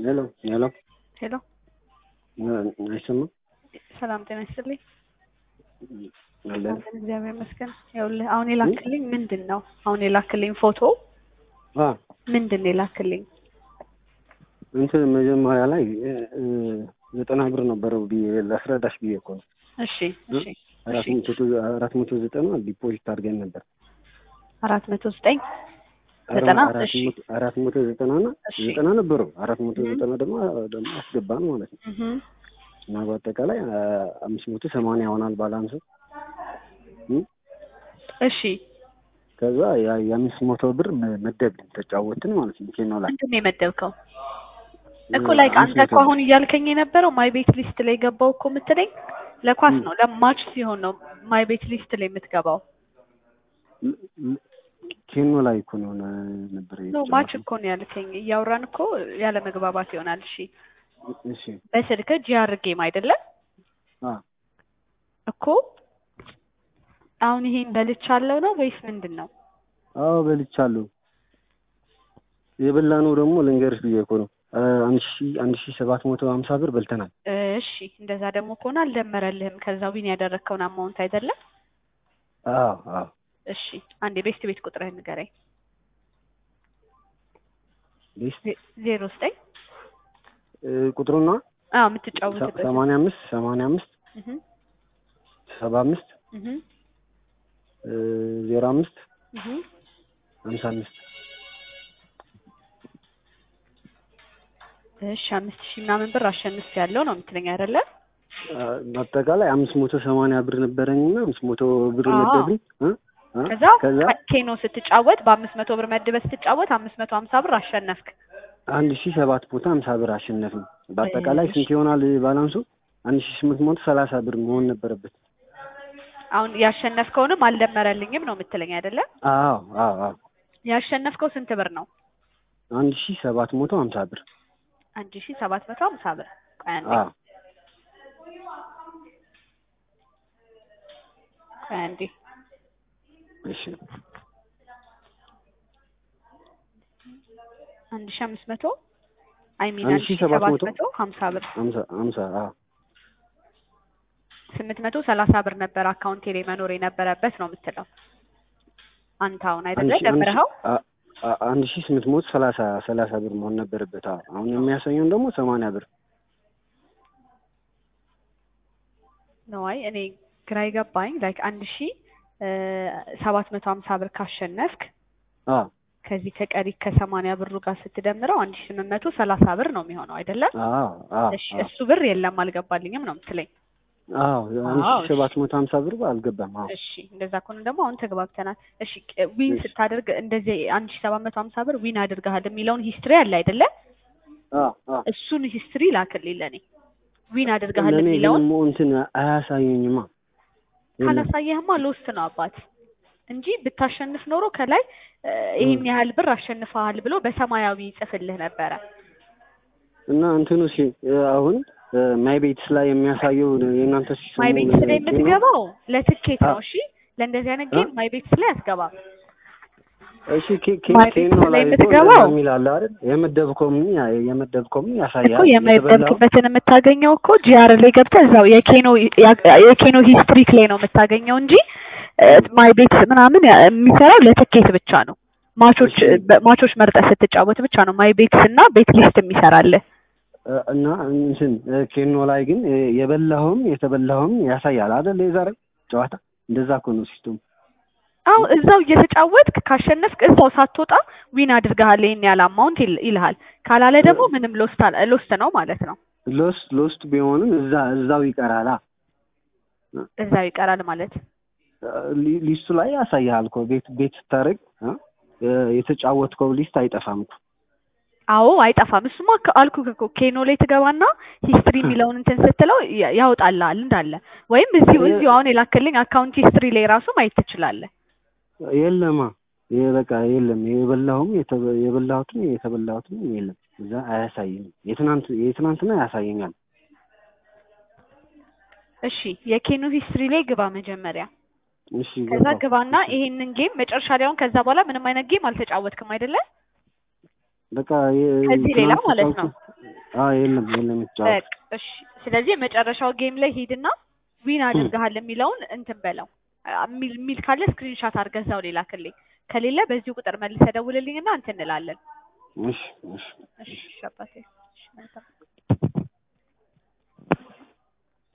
ሄሎ ሄሎ ሄሎ አይሰማም? ሰላም ጤና ይስጥልኝ። አለን አለን እግዚአብሔር ይመስገን። ይኸውልህ አሁን የላክልኝ ምንድን ነው? አሁን የላክልኝ ፎቶ አ ምንድን ነው የላክልኝ? እንትን መጀመሪያ ላይ እ እ ዘጠና ብር ነበረው ብዬ ላስረዳሽ ብዬ እኮ ነው። እሺ እሺ አራት እሺ መቶ አራት መቶ ዘጠና ዲፖዚት አድርገን ነበር። አራት መቶ ዘጠኝ አረ- ዘጠና አራት እሺ መቶ አራት መቶ ዘጠና እና እሺ ዘጠና ነበረው አራት መቶ እህ ዘጠና ደግሞ ደግሞ አስገባን ማለት ነው እህ እና በአጠቃላይ አ፣ አምስት መቶ ሰማንያ ይሆናል ባላንሱ እ እሺ ከዛ ያ- የአምስት መቶ ብር መ- መደብን ተጫወትን ማለት ነው። ኬኖ ላይ ምንድን ነው የመደብከው? እኮ እ፣ ላይ አምስት አንተ መቶ እኮ አሁን እያልከኝ የነበረው ማይ ቤት ሊስት ላይ ገባው እኮ የምትለኝ ለኳስ እ፣ ነው ለማች ሲሆን ነው ማይ ቤት ሊስት ላይ የምትገባው። ል- ል- ኬኖ ላይ እኮ ነው ነ- ነበር ኖ ማች የተጫወትን። እኮ ነው ያልከኝ። እያወራን እኮ ያለ መግባባት ይሆናል። እሺ እሺ በስልክ ጂአር ጌም አይደለም አ እኮ አሁን ይሄን በልቻለሁ ነው ወይስ ምንድን ነው? አዎ በልቻለሁ። የበላ ነው ደግሞ ልንገርሽ ብዬ እኮ ነው አ፣ አንድ ሺ አንድ ሺ ሰባት መቶ ሀምሳ ብር በልተናል። እሺ እንደዛ ደግሞ ከሆነ አልደመረልህም። ከዛ ዊን ያደረግከውን አማውንት አይደለም። አዎ አዎ እሺ አንዴ ቤስት ቤት ቁጥርህን ንገረኝ። ሊስት ዜ- ዜሮ ዘጠኝ እ፣ ቁጥሩና አዎ ሰ- የምትጫወትበት ሰማንያ አምስት ሰማንያ አምስት እህ ሰባ አምስት እህ እ፣ ዜሮ አምስት እህ ሀምሳ አምስት እሺ አምስት ሺህ ምናምን ብር አሸንፍ ያለው ነው የምትለኝ አይደለ? አ፣ በአጠቃላይ አምስት መቶ ሰማንያ ብር ነበረኝና አምስት መቶ ብር አዎ መደብኝ እ፣ እ፣ ከዛ ከዛ ከ- ኬኖ ስትጫወት በአምስት መቶ ብር መድበህ ስትጫወት አምስት መቶ ሀምሳ ብር አሸነፍክ። አንድ ሺ ሰባት መቶ ሀምሳ ብር አሸነፍን። በአጠቃላይ እሺ ስንት ይሆናል ባላንሱ? አንድ ሺ ስምንት መቶ ሰላሳ ብር መሆን ነበረበት። አሁን ያሸነፍከውንም አልደመረልኝም ነው የምትለኝ አይደለ? አዎ አዎ አዎ ያሸነፍከው ስንት ብር ነው? አንድ ሺ ሰባት መቶ ሀምሳ ብር አንድ ሺህ ሰባት መቶ ሀምሳ ብር። ቆይ አንዴ አዎ ቆይ አንዴ እሺ አንድ ሺህ አምስት መቶ አይ ሚን አንድ አንድ ሺ ሺህ ሰባት ሰባት መቶ መቶ ሀምሳ ብር ሀምሳ ሀምሳ አዎ ስምንት መቶ ሰላሳ ብር ነበር አካውንቴ ላይ መኖር የነበረበት ነው የምትለው አንተ አሁን አንድ አይደለ ሺ አንድ ሺ ደምረኸው? አ- አ- አንድ ሺ ስምንት መቶ ሰላሳ ሰላሳ ብር መሆን ነበረበት። አዎ አሁን የሚያሳየውን ደግሞ ሰማንያ ብር ነው። አይ እኔ ግራ የገባኝ ላይክ አንድ ሺህ ሰባት መቶ ሀምሳ ብር ካሸነፍክ አዎ ከዚህ ከቀሪ ከሰማንያ ብሩ ጋር ስትደምረው አንድ ሺህ ስምንት መቶ ሰላሳ ብር ነው የሚሆነው አይደለም? አዎ አዎ እሺ አዎ እሱ ብር የለም አልገባልኝም ነው የምትለኝ? አዎ አንድ አዎ ሺ እሺ ሰባት መቶ ሀምሳ ብር አልገባም። አዎ እሺ እንደዛ ከሆነ ደግሞ አሁን ተግባብተናል። እሺ ቅ- ዊን እሺ ስታደርግ እንደዚህ አንድ ሺህ ሰባት መቶ ሀምሳ ብር ዊን አድርገሃል የሚለውን ሂስትሪ አለ አይደለ? አዎ አዎ እሱን ሂስትሪ ላክልኝ ለኔ ዊን አድርገሃል ለእኔ ግን የሚለውን ሞ እንትን አያሳየኝማ የለም ካላሳየህማ ሎስት ነው አባት እንጂ ብታሸንፍ ኖሮ ከላይ እ፣ ይሄን ያህል ብር አሸንፈሃል ብሎ በሰማያዊ ይጽፍልህ ነበረ። እና እንትኑ ሲ አሁን ማይ ቤትስ ላይ የሚያሳየው የእናንተ ሲስተሙ ማይ ቤትስ ላይ ኬኖ የምትገባው ለትኬት አ ነው። እሺ ለእንደዚህ አይነት አ ጌም ማይ ቤትስ ላይ አትገባም። እሺ ኬ ኬ ማይ ኬኖ ቤትስ ላይ ላይ እኮ እንደዛ የምትገባው የሚል አለ አይደል? የመደብከው ምን ያ የመደብከው ምን እኮ ያሳያል። የተበላው የማይደብክበትን የምታገኘው እኮ ጂአር ላይ ገብተህ እዛው የኬኖ የኬኖ ሂስትሪክ ላይ ነው የምታገኘው እንጂ ማይ ቤትስ ምናምን ያ- የሚሰራው ለትኬት ብቻ ነው። ማቾች እሺ በ- ማቾች መርጠህ ስትጫወት ብቻ ነው ማይ ቤትስ እና ቤት ሊስት የሚሰራልህ። እ፣ እና እንትን እ፣ ኬኖ ላይ ግን እ፣ የበላኸውም የተበላኸውም ያሳያል አይደል? የዛሬ ጨዋታ እንደዛ እኮ ነው ሲስተሙ። አው እዛው እየተጫወትክ ካሸነፍክ እዛው ሳትወጣ ዊን አድርገሃል ይሄን ያህል አማውንት ይል- ይልሃል። ካላለ ደግሞ ምንም ሎስት አለ ሎስት ነው ማለት ነው። ሎስት ሎስት ቢሆንም እዛ እዛው ይቀራላ። እዛው ይቀራል ማለት ሊ- ሊስቱ ላይ ያሳያል እኮ ቤት ቤት ስታደርግ እ፣ የተጫወትከው ሊስት አይጠፋም እኮ። አዎ አይጠፋም። እሱማ ከ- አልኩህ እኮ ኬኖ ላይ ትገባና ሂስትሪ የሚለውን እንትን ስትለው ያ- ያወጣልሃል እንዳለ። ወይም እዚሁ የ- እዚሁ አሁን የላክልኝ አካውንት ሂስትሪ ላይ ራሱ ማየት ትችላለህ። የለማ ይሄ በቃ የለም። የበላሁም የተበ- የበላሁትም የተበላሁትም የለም እዛ አያሳይም። የትናንት የትናንትና ያሳየኛል። እሺ የኬኖ ሂስትሪ ላይ ግባ መጀመሪያ። እሺ ከዛ ገባሁ። ግባና እሺ ይሄንን ጌም መጨረሻ ላይ አሁን ከዛ በኋላ ምንም አይነት ጌም አልተጫወትክም አይደለ? በቃ የ- ከዚህ ሌላ ትናንት ማለት ነው። ተጫውቼ አዎ የለም የለም የተጫወት በቃ እሺ። ስለዚህ የመጨረሻው ጌም ላይ ሂድና ዊን አድርገሃል የሚለውን እንትን በለው አ- የሚል የሚል ካለ ስክሪንሻት አድርገህ እዛው ላይ ላክልኝ። ከሌለ በዚሁ ቁጥር መልሰህ ደውልልኝና እንትን እንላለን። እሺ እሺ እሺ አባቴ። እሺ መልካም